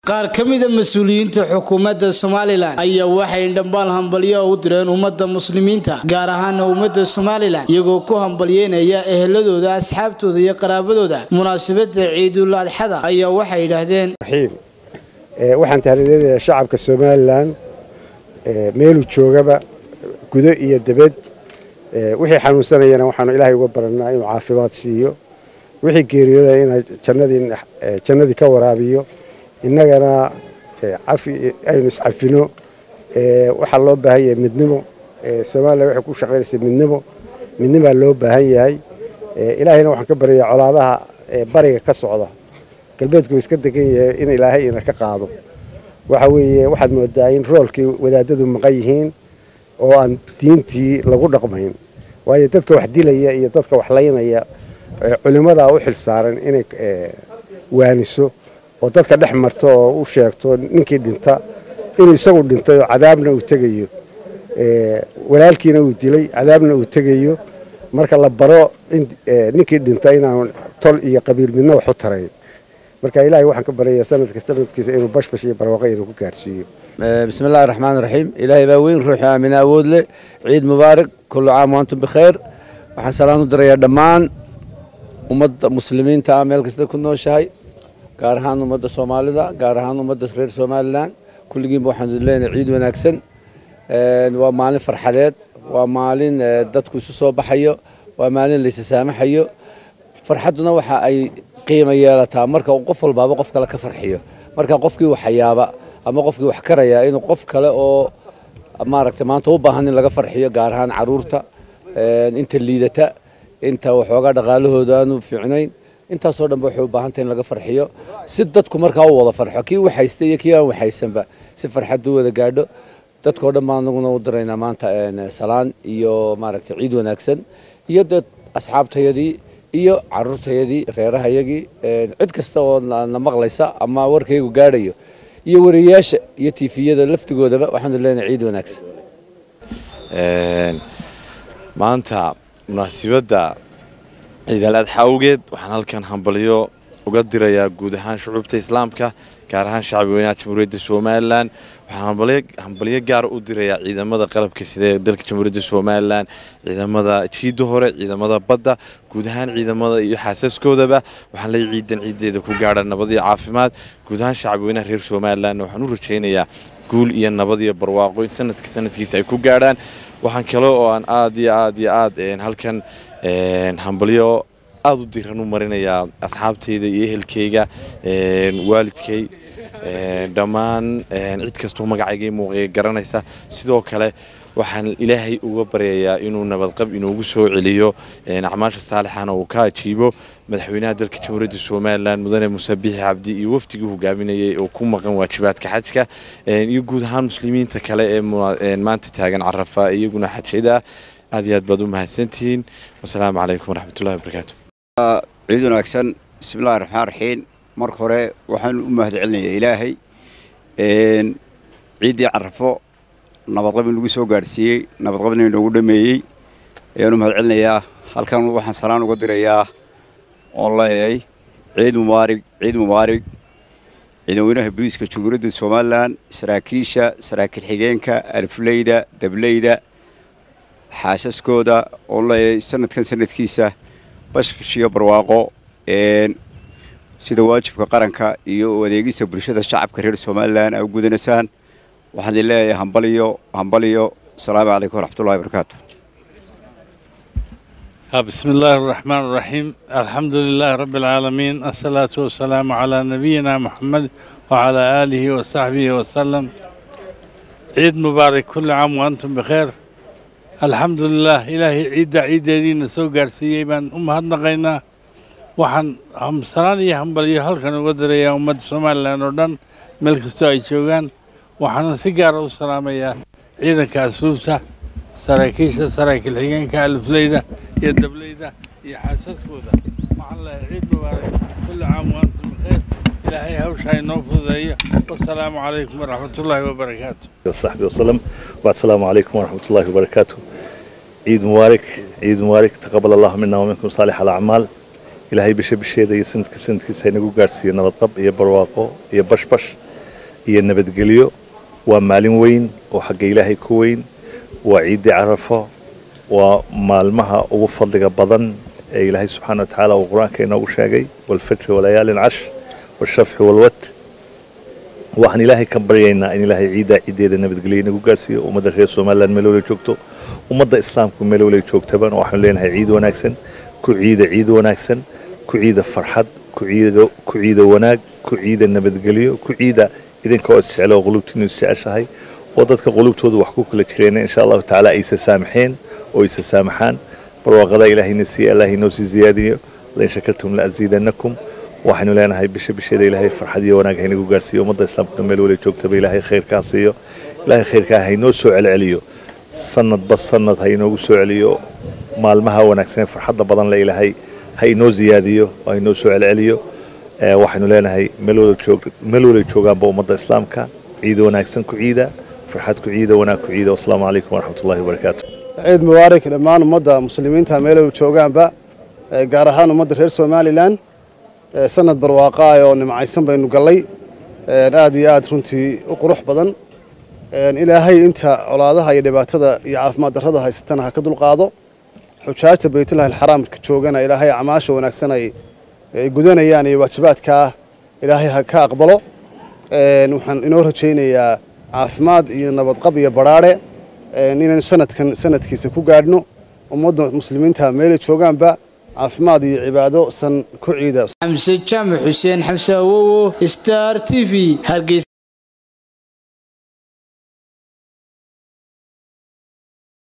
qaar ka mida mas-uuliyiinta xukuumadda somalilan ayaa waxay dhambaal hambalyo u direen ummadda muslimiinta gaar ahaana ummadda somalilan iyagoo ku hambalyeynaya eheladooda asxaabtooda iyo qaraabadooda munaasabada ciidul adxada ayaa waxay yidhaahdeen waxaan tahliileedayaa shacabka somalilan meeluu joogaba gudo iyo debed wixii xanuunsanayana waxaanu ilaahay uga baranaa inuu caafimaad siiyo wixii geeriyooda inaa jannadii ka waraabiyo innagana aynu iscafino waxaa loo baahan yahay midnimo somalilan waxay ku shaqaynaysa midnimo midnimaa loo baahan yahay ilaahayna waxaan ka baryayaa colaadaha bariga ka socda galbeedku iska degan yahay in ilaahay ina ka qaado waxa weeye waxaad moodaa in roolkii wadaadadu maqan yihiin oo aan diintii lagu dhaqmayn waayo dadka wax dilaya iyo dadka wax laynaya culimmadaa u xil saaran inay waaniso oo dadka dhex marto oo u sheegto ninkii dhinta inuu isagu dhintay oo cadaabna uu tegayo walaalkiina uu dilay cadaabna uu tegayo marka la baro ninkii dhinta inaan tol iyo qabiil midna wax u tarayn marka ilaahay waxaan ka baryayaa sanadka sanadkiisa inuu bashbash iyo barwaaqo inuu ku gaarsiiyo bismi illahi raxmaan raxiim ilaahay baa weyn ruuxi aamina awood leh ciid mubaarak kullu caam waantum bikhayr waxaan salaan u dirayaa dhammaan ummadda muslimiinta ah meel kasta ku nooshahay gaar ahaan ummadda soomaalida gaar ahaan ummadda reer somalilan kulligiinba waxaan leenahay ciid wanaagsan waa maalin farxadeed waa maalin dadku isu soo baxayo waa maalin laysa saamaxayo farxadduna waxa ay qiimo yeelataa marka qof walbaaba qof kale ka farxiyo marka qofkii waxyaaba ama qofkii wax karaya inuu qof kale oo maaragtay maanta u baahan in laga farxiyo gaar ahaan caruurta inta liidata inta waxoogaa dhaqaalahooda aanu fiicnayn intaasoo dhanba waxay u baahantay in laga farxiyo si dadku markaa u wada farxo kii waxaystay iyo kii aan waxaysanba si farxaddu wada gaadho dadkao dhan baan anaguna u diraynaa maanta salaan iyo maaragtay ciid wanaagsan iyo dad asxaabtayadii iyo caruurtayadii reerahayagii cid kasta oo na maqlaysa ama warkaygu gaadhayo iyo wariyayaasha iyo tifiyada laftigoodaba waxaanu leenahay ciid wanaagsan maanta munaasibadda ciidal adxa awgeed waxaan halkan hambalyo uga dirayaa guud ahaan shucuubta islaamka gaar ahaan shacbi weynaha jamhuuriyadda somalilan waxaan hambalyo gaara u dirayaa ciidamada qalabka sida ee dalka jamhuuriyadda somalilan ciidamada jiidda hore ciidamada badda guud ahaan ciidamada iyo xaasaskoodaba waxaan leey ciidan ciideeda ku gaadha nabad iyo caafimaad guud ahaan shacbi weynaha reer somalilan waxaan u rajaynayaa guul iyo nabad iyo barwaaqo in sanadka sanadkiisa ay ku gaadhaan waxaan kale oo aan aad iyo aad iyo aad halkan hambalyo aada u diran u marinayaa asxaabtayda iyo ehelkayga waalidkay dhammaan cid kastoo magacayga muuqaya garanaysa sidoo kale waxaan ilaahay uga baryayaa inuu nabadqab inoogu soo celiyo acmaasha saalixana uu ka ajiibo madaxweynaha dalka jamhuuriyadda somalilan mudane muuse bixi cabdi iyo wafdigii hogaaminayay oo ku maqan waajibaadka xajka iyo guud ahaan muslimiinta kale ee maanta taagan carafa iyaguna xajada aad iyo aad baad u mahadsantihiin wasalaamu calaykum waraxmatullahi wabarakaatu ciid wanaagsan bismillahi raxmaan raxiim marka hore waxaan u mahad celinayaa ilaahay ciiddii carafo nabadqab in lagu soo gaadhsiiyey nabadqabna inoogu dhameeyey ayaan u mahad celinayaa halkan waxaan salaan uga dirayaa oon leeyahay ciid mubaarig ciid mubaarig ciidanweynaha booliiska jamhuuriyadda somalilan saraakiisha saraakiil xigeenka alifleyda dableyda xaasaskooda oon leeyahay sanadkan sanadkiisa bashbash iyo barwaaqo sida waajibka qaranka iyo adeegista bulshada shacabka reer somalilan ay u gudanaysaan waxaan idin leeyahay hambaliyo hambaliyo asalaamu calaykum waraxmatullahi wabarakaatu بسم الله الرحمن الرحيم الحمد لله رب العالمين الصلاة والسلام على نبينا محمد وعلى آله وصحبه وسلم عيد مبارك كل عام وأنتم بخير الحمد لله إلهي عيد عيد دين سو قارسيي بان أم هدنقينا waxaan hamsalaan iyo hambalyo halkan uga dirayaa ummadda somalilan oo dhan meel kastoo ay joogaan waxaana si gaara u salaamayaa ciidanka asluubta saraakiisha saraakiil xigeenka alifleyda iyo dableyda iyo xaasaskooda waxaan leehay ciid mubaarak kulli caam waantum bikheer ilaahay hawsha inoo fududeeyo wasalaamu calaykum waraxmatullaahi wabarakaatu وصحبه وسلم والسلام عليكم ورحمة الله وبركاته عيد مبارك عيد مبارك تقبل الله منا ومنكم صالح الأعمال ilaahay bisha bisheeda iyo sanadka sanadkiisa inagu gaarsiiyo nabadqab iyo barwaaqo iyo bashbash iyo nabadgelyo waa maalin weyn oo xagga ilaahay ku weyn waa ciiddii carafo waa maalmaha ugu fadliga badan ee ilaahay subxaana wa tacaala uu qur-aanka inoogu sheegay walfajri walayaalin cash washafxi walwat waxaan ilaahay ka baryaynaa in ilaahay ciiddaa ciiddeeda nabadgelyo inagu gaarsiiyo ummadda reer somalilan meel wala joogto ummadda islaamku meel wala joogtaba waxaanu leenahay ciid wanaagsan ku ciida ciid wanaagsan ku ciida farxad ku ciida wanaag ku ciida nabadgelyo ku ciida idinkoo isjeclo oo qulubtiinu isjeceshahay oo dadka qulubtoodu wax ku kala jireen insha allahu tacaala aysa saamaxeen oo aysa saamaxaan barwaaqada ilaahayna siiya allah inoo sii ziyaadiyo lain shakartum la aziidanakum waxaynu leenahay bisha bisheeda ilaahay farxad iyo wanaag haynagu gaarsiiyo ummadda islaamkuna meel wala joogtaba ilaahay khayrkaa siiyo ilaahay khayrkaa haynoo soo celceliyo sanadba sanad ha inoogu soo celiyo maalmaha wanaagsan farxadda badan le ilaahay ha inoo ziyaadiyo oo ha inoo soo celceliyo waxaynu leenahay meel wala joogaanba ummadda islaamka ciida wanaagsan ku ciida farxad ku ciida wanaag ku ciida wasalaamu calaykum waraxmatullahi wabarakaatu ciid mubaarak dhammaan ummadda muslimiinta meel wala joogaanba gaar ahaan ummadda reer somalilan sanad barwaaqaa oo nimcaysan baynu gallay aad iyo aad runtii u qurux badan ilaahay inta colaadaha iyo dhibaatada iyo caafimaad darrada haysatana ha ka dulqaado xujaajta baytullahi alxaraamka joogana ilaahay acmaasha wanaagsan ay gudanayaan iyo waajibaadkaa ilaahay ha ka aqbalo waxaan inoo rajaynayaa caafimaad iyo nabadqab iyo badhaadhe inaynu sanadkan sanadkiisa ku gaadhno ummadda muslimiinta meelay joogaanba caafimaad iyo cibaado san ku ciida xamse jaamac xuseen xamse awowo star t v hargeysa